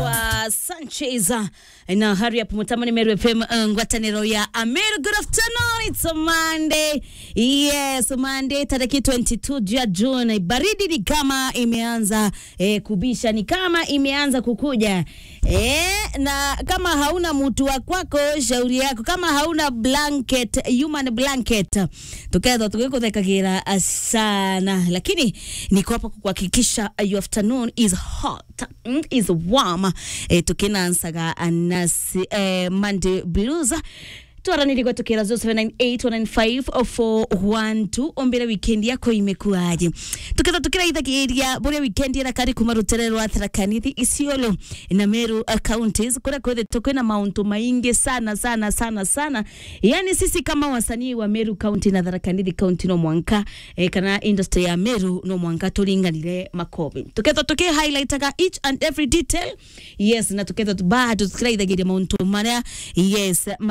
anaitwa Sanchez na hurry up mutamani Meru FM uh, ngwataniro ya Ameru. Good afternoon, it's a Monday. Yes, Monday tariki 22 ya June. Baridi ni kama imeanza eh, kubisha, ni kama imeanza kukuja eh, na kama hauna mtu wa kwako, shauri yako. Kama hauna blanket, human blanket, tuketho tukikuthekagira sana, lakini niko hapa kukuhakikisha your afternoon is hot mm, is warm eh, tukinansaga anasi eh, Monday blues twaranirigwe tukira 0798195412 ombere weekend yako imekuaje tukitha tukiraithagiria buria weekend ira kari kuma rutere rwa tharakanithi isiolo na meru uh, counties kuria kwithitwo kwina mauntu maingi sana sana sana sana yani sisi kama wasanii wa meru county na tharakanithi county no mwanka eh, kana industry ya meru no mwanka turinganire makobi tuketha tuki highlightaga each and every detail yes na tuketha bado tukiraithagiria mauntu maria yes